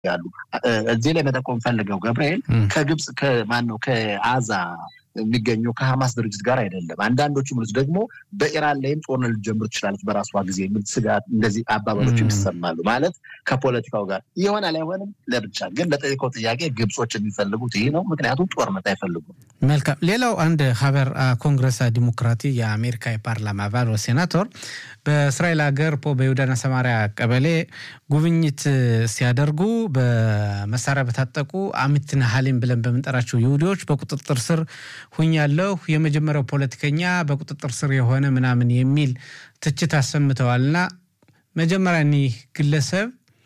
ያሉ እዚህ ላይ መጠቆም ፈልገው ገብርኤል ከግብፅ ከማን ነው ከአዛ የሚገኘው ከሀማስ ድርጅት ጋር አይደለም። አንዳንዶቹ ምሉት ደግሞ በኢራን ላይም ጦርነት ልጀምር ትችላለች በራሷ ጊዜ የሚል ስጋት እንደዚህ አባባሎች ይሰማሉ። ማለት ከፖለቲካው ጋር ይሆናል አይሆንም ለብቻ ግን ለጠየቀው ጥያቄ ግብጾች የሚፈልጉት ይህ ነው። ምክንያቱም ጦርነት አይፈልጉም። መልካም። ሌላው አንድ ሀበር ኮንግረስ ዲሞክራቲ የአሜሪካ የፓርላማ አባል ሴናቶር በእስራኤል ሀገር ፖ በይሁዳና ሰማሪያ ቀበሌ ጉብኝት ሲያደርጉ በመሳሪያ በታጠቁ አሚትና ሀሊም ብለን በምንጠራቸው ይሁዲዎች በቁጥጥር ስር ሁኛለሁ፣ የመጀመሪያው ፖለቲከኛ በቁጥጥር ስር የሆነ ምናምን የሚል ትችት አሰምተዋልና መጀመሪያ እኒህ ግለሰብ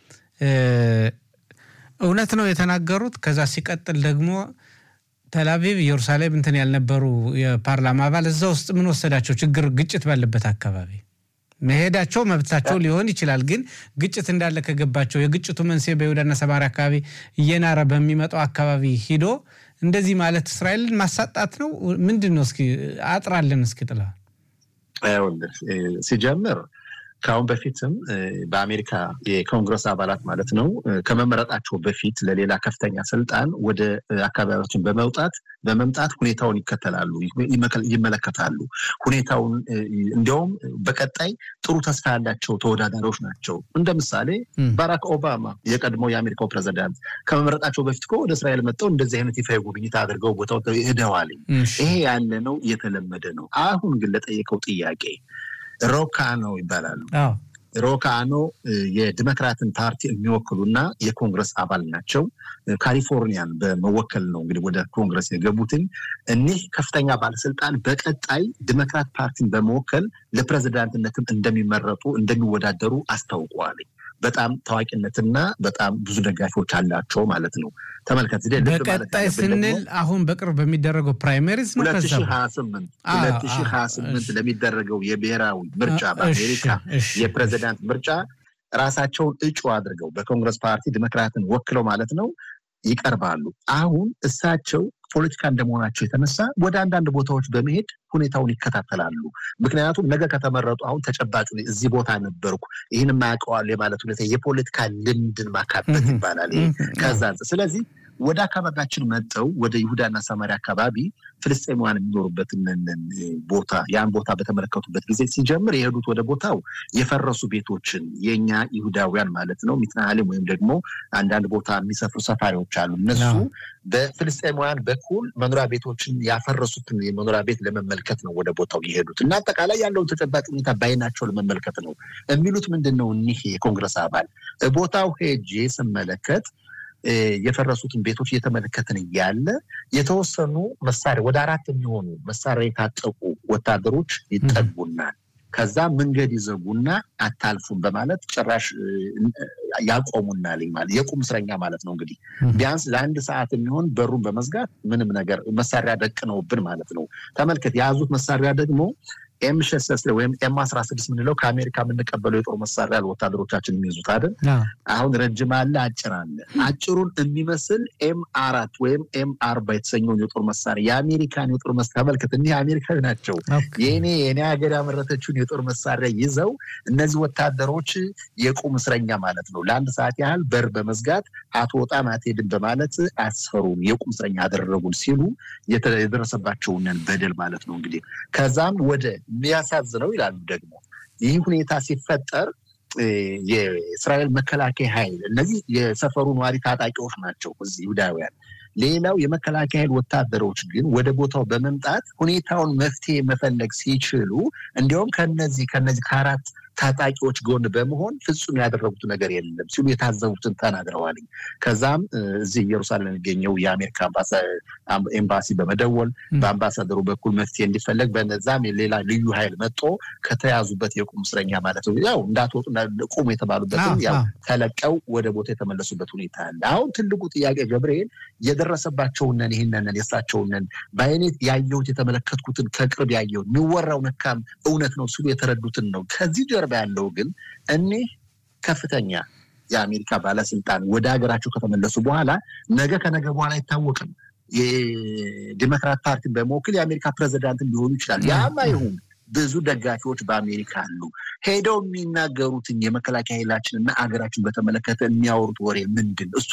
እውነት ነው የተናገሩት። ከዛ ሲቀጥል ደግሞ ተላቪቭ ኢየሩሳሌም እንትን ያልነበሩ የፓርላማ አባል እዛ ውስጥ ምን ወሰዳቸው? ችግር ግጭት ባለበት አካባቢ መሄዳቸው መብታቸው ሊሆን ይችላል። ግን ግጭት እንዳለ ከገባቸው የግጭቱ መንስኤ በይሁዳና ሰማሪያ አካባቢ እየናረ በሚመጣው አካባቢ ሂዶ እንደዚህ ማለት እስራኤልን ማሳጣት ነው ምንድን ነው? እስኪ አጥራለን እስኪ ጥላ ሲጀምር ከአሁን በፊትም በአሜሪካ የኮንግረስ አባላት ማለት ነው ከመመረጣቸው በፊት ለሌላ ከፍተኛ ስልጣን ወደ አካባቢዎችን በመውጣት በመምጣት ሁኔታውን ይከተላሉ፣ ይመለከታሉ። ሁኔታውን እንዲያውም በቀጣይ ጥሩ ተስፋ ያላቸው ተወዳዳሪዎች ናቸው። እንደ ምሳሌ ባራክ ኦባማ የቀድሞ የአሜሪካው ፕሬዚዳንት ከመመረጣቸው በፊት ወደ እስራኤል መጥተው እንደዚህ አይነት ይፋ ጉብኝት አድርገው ቦታው ሄደዋል። ይሄ ያለ ነው፣ የተለመደ ነው። አሁን ግን ለጠየቀው ጥያቄ ሮካኖ ይባላሉ። ሮካኖ የዲሞክራትን ፓርቲ የሚወክሉና የኮንግረስ አባል ናቸው። ካሊፎርኒያን በመወከል ነው እንግዲህ ወደ ኮንግረስ የገቡትን እኒህ ከፍተኛ ባለስልጣን በቀጣይ ዲሞክራት ፓርቲን በመወከል ለፕሬዚዳንትነትም እንደሚመረጡ እንደሚወዳደሩ አስታውቀዋል። በጣም ታዋቂነትና በጣም ብዙ ደጋፊዎች አላቸው ማለት ነው። ተመልከት በቀጣይ ስንል አሁን በቅርብ በሚደረገው ፕራይመሪዝ ነው። ሁለት ሺህ ሀያ ስምንት ሁለት ሺህ ሀያ ስምንት ለሚደረገው የብሔራዊ ምርጫ በአሜሪካ የፕሬዚዳንት ምርጫ ራሳቸውን እጩ አድርገው በኮንግረስ ፓርቲ ዲሞክራትን ወክለው ማለት ነው ይቀርባሉ። አሁን እሳቸው ፖለቲካ እንደመሆናቸው የተነሳ ወደ አንዳንድ ቦታዎች በመሄድ ሁኔታውን ይከታተላሉ። ምክንያቱም ነገ ከተመረጡ አሁን ተጨባጭ እዚህ ቦታ ነበርኩ ይህን ማያውቀዋል የማለት ሁኔታ የፖለቲካ ልምድን ማካበት ይባላል። ከዛ ስለዚህ ወደ አካባቢያችን መጠው ወደ ይሁዳና ሰማሪያ አካባቢ ፍልስጤማውያን የሚኖሩበትን ቦታ ያን ቦታ በተመለከቱበት ጊዜ ሲጀምር የሄዱት ወደ ቦታው የፈረሱ ቤቶችን የእኛ ይሁዳውያን ማለት ነው ሚትናሃሊም ወይም ደግሞ አንዳንድ ቦታ የሚሰፍሩ ሰፋሪዎች አሉ። እነሱ በፍልስጤማውያን በኩል መኖሪያ ቤቶችን ያፈረሱትን የመኖሪያ ቤት ለመመልከት ነው ወደ ቦታው የሄዱት እና አጠቃላይ ያለውን ተጨባጭ ሁኔታ ባይናቸው ለመመልከት ነው የሚሉት። ምንድን ነው እኒህ የኮንግረስ አባል ቦታው ሄጄ ስመለከት የፈረሱትን ቤቶች እየተመለከትን እያለ የተወሰኑ መሳሪያ ወደ አራት የሚሆኑ መሳሪያ የታጠቁ ወታደሮች ይጠጉናል። ከዛ መንገድ ይዘጉና አታልፉም በማለት ጭራሽ ያቆሙናል። ማለት የቁም እስረኛ ማለት ነው እንግዲህ ቢያንስ ለአንድ ሰዓት የሚሆን በሩን በመዝጋት ምንም ነገር መሳሪያ ደቅነውብን ማለት ነው። ተመልከት የያዙት መሳሪያ ደግሞ ኤም ሸሰስ ወይም ኤም አስራ ስድስት የምንለው ከአሜሪካ የምንቀበለው የጦር መሳሪያ ወታደሮቻችን የሚይዙት አይደል? አሁን ረጅም አለ፣ አጭር አለ። አጭሩን የሚመስል ኤም አራት ወይም ኤም አርባ የተሰኘውን የጦር መሳሪያ የአሜሪካን የጦር መሳሪያ ተመልከት። እኒህ አሜሪካዊ ናቸው። የኔ የኔ ሀገር ያመረተችውን የጦር መሳሪያ ይዘው እነዚህ ወታደሮች የቁም እስረኛ ማለት ነው ለአንድ ሰዓት ያህል በር በመዝጋት አትወጣም አትሄድም በማለት አስፈሩን፣ የቁም እስረኛ አደረጉን ሲሉ የደረሰባቸውን በደል ማለት ነው እንግዲህ ከዛም ወደ የሚያሳዝነው ይላሉ ደግሞ ይህ ሁኔታ ሲፈጠር የእስራኤል መከላከያ ኃይል እነዚህ የሰፈሩ ነዋሪ ታጣቂዎች ናቸው እዚህ ይሁዳውያን። ሌላው የመከላከያ ኃይል ወታደሮች ግን ወደ ቦታው በመምጣት ሁኔታውን መፍትሄ መፈለግ ሲችሉ እንዲያውም ከነዚህ ከነዚህ ከአራት ታጣቂዎች ጎን በመሆን ፍጹም ያደረጉት ነገር የለም ሲሉ የታዘቡትን ተናግረዋል። ከዛም እዚህ ኢየሩሳሌም የሚገኘው የአሜሪካ ኤምባሲ በመደወል በአምባሳደሩ በኩል መፍትሄ እንዲፈለግ በነዛም ሌላ ልዩ ኃይል መጦ ከተያዙበት የቁም እስረኛ ማለት ነው ያው እንዳትወጡ ቁሙ የተባሉበትም ያው ተለቀው ወደ ቦታ የተመለሱበት ሁኔታ አለ። አሁን ትልቁ ጥያቄ ገብርኤል የደረሰባቸውንን ይህንን የሳቸውንን በአይነት ያየሁት የተመለከትኩትን ከቅርብ ያየሁት የሚወራው ነካም እውነት ነው ሲሉ የተረዱትን ነው ከዚህ ጀርባ ያለው ግን እኒህ ከፍተኛ የአሜሪካ ባለስልጣን ወደ ሀገራቸው ከተመለሱ በኋላ ነገ ከነገ በኋላ አይታወቅም። የዲሞክራት ፓርቲን በመወክል የአሜሪካ ፕሬዚዳንት ሊሆኑ ይችላል። ያም አይሁን ብዙ ደጋፊዎች በአሜሪካ አሉ። ሄደው የሚናገሩትን የመከላከያ ኃይላችን እና አገራችን በተመለከተ የሚያወሩት ወሬ ምንድን? እሱ